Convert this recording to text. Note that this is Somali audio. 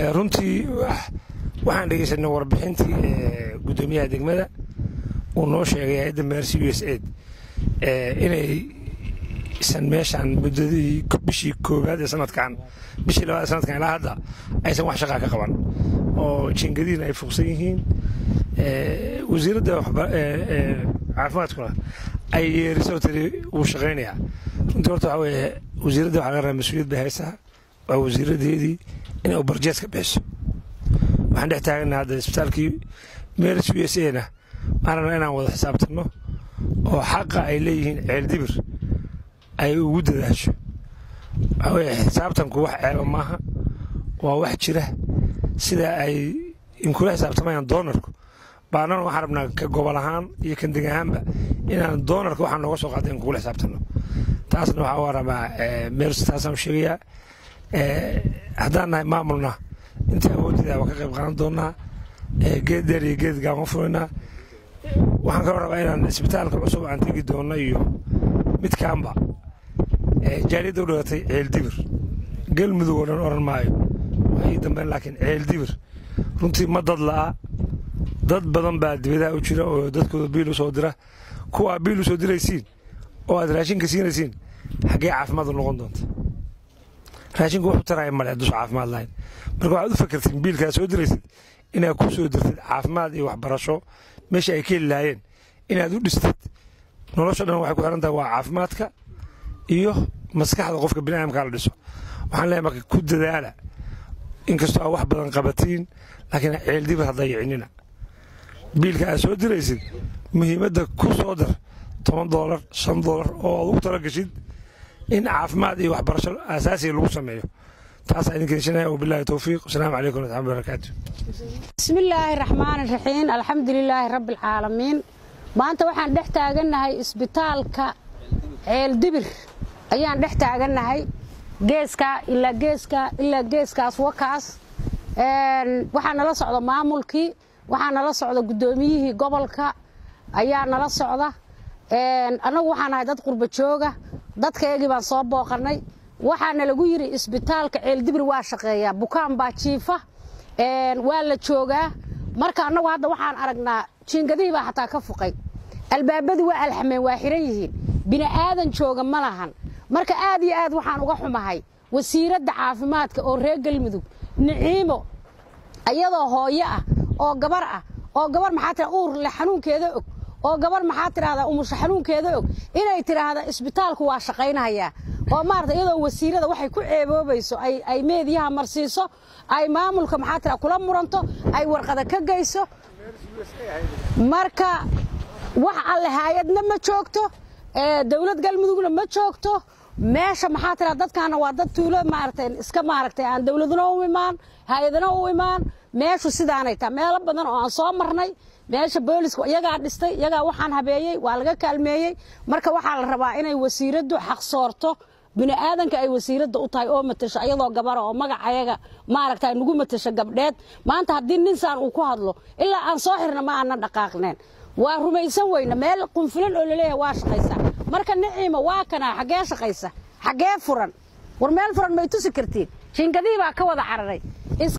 runtii waxaan dhegeysanay warbixintii gudoomiyaha degmada uu noo sheegay hay-adda meersi u s aid inaysan meeshaan muddadii bishii koowaad ee sanadkan bishii labaad ee sanadkan ilaa hadda aysan wax shaqaa ka qaban oo jingadiina ay fuqsan yihiin wasiiradda caafimaadkuna ay yeeriso tiri wuu shaqaynayaa runtii horta waxaa weeye wasiiradda waxaa laga rabaa mas-uuliyad bay haysaa waa wasiiradeedii inay u barjees ka bixiso waxaan dhex taagana hadda isbitaalkii meris u s a na waxaan rabnaa inaan wada xisaabtanno oo xaqa ay leeyihiin ceeldibir ay ugu dadaasho waxaa weeye xisaabtanku wax ceeba maaha waa wax jira sida ay inkula xisaabtamayaan doonarku baanana waxaan rabnaa ka gobol ahaan iyo kan deg ahaanba inaan doonarka waxaan nooga soo qaada in kugula xisaabtanno taasna waxaa waa rabaa meers taasaan sheegayaa haddaan nahay maamulna intii awooddeeda waa ka qayb qaadan doonaa geed dheer iyo geed gaama furaynaa waxaan kaloo rabaa inaan isbitaalka cusub aan tegi doonno iyo midkaanba jaaliyadda u dhalatay ceeldibir galmudug oo dhan oran maayo waa ii dambeyn laakiin ceeldibir runtii ma dad la'a dad badan baa dibadaha u jira oo dadkooda biil u soo dira kuwaa biil u soo diraysiin oo aad raashinka siinaysiin xaggee caafimaadu noqon doonta raashinku wuxuu taraya male hadduusa caafimaad lahayn marka waxaad u fakertiin biilkaad soo diraysid inaad ku soo dirtid caafimaad iyo waxbarasho meesha ay ka heli lahaayeen inaad u dhistid nolosha dhan waxay ku xiran tahay waa caafimaadka iyo maskaxda qofka biniaadamkaa la dhiso waxaan leeyahay marka ku dadaala inkastoo aad wax badan qabatiin laakiin ceeldibir ha dayicinina biilka aad soo diraysid muhiimadda ku soo dar toban doolar shan doolar oo aad ugu tala gashid in caafimaad iyo waxbarasho asaasiga lagu sameeyo taasaa idinka heshanaya wabilaahi towfiiq wasalaamu calaykum waraxmatullahi barakaatu bismillaahi raxmaani raxiim alxamdulilaahi rabbi alcaalamiin maanta waxaan dhex taagannahay isbitaalka ceeldibir ayaan dhex taagannahay geeskaa ilaa geeskaa ilaa geeskaas wakaas waxaa nala socda maamulkii waxaa nala socda guddoomiyihii gobolka ayaa nala socda annagu waxaan ahay dad qurba jooga dadkaygii baan soo booqannay waxaana lagu yidhi isbitaalka ceeldibir waa shaqeeyaa bukaan baa jiifa waa la joogaa marka annagu hadda waxaan aragnaa jiingadihii baa xataa ka fuqay albaabadii waa alxameen waa xiran yihiin bini'aadan jooga ma lahan marka aad iyo aad waxaan uga xumahay wasiiradda caafimaadka oo reer galmudug niciimo ayadoo hooyo ah oo gabar ah oo gabar maxaa tira uur le xanuunkeeda og oo gabar maxaa tidhahdaa umusho xanuunkeeda og inay tidhaahda isbitaalku waa shaqaynayaa oo maarata iyadoo wasiirada waxay ku ceeboobayso ay meediyaha marsiiso ay maamulka maxaa tira kula muranto ay warqada ka geyso marka wax alle haayadna ma joogto dowlad galmudugna ma joogto meesha maxaa tira dadkaana waa dad tuulo maaragtay iska maaragtay aan dowladna u imaan hay-adana u imaan meeshu sidaanay taha meelo badan oo aan soo marnay meesha booliska iyagaa dhistay iyagaa waxaan habeeyey waa laga kaalmeeyey marka waxaa la rabaa inay wasiiraddu xaqsoorto bini'aadanka ay wasiiradda u tahay oo matasho ayadoo gabara oo magac ayaga maaragta nagu matasho gabdheed maanta haddii ninsaan uu ku hadlo ilaa aan soo xirna ma aanan dhaqaaqneen waa rumaysan weyna meel qunfulan oo laleeyahay waa shaqaysaa marka niciima waa kanaa xaggee shaqaysa xaggee furan war meel furan may tusi kartiin jiingadihii baa ka wada cararay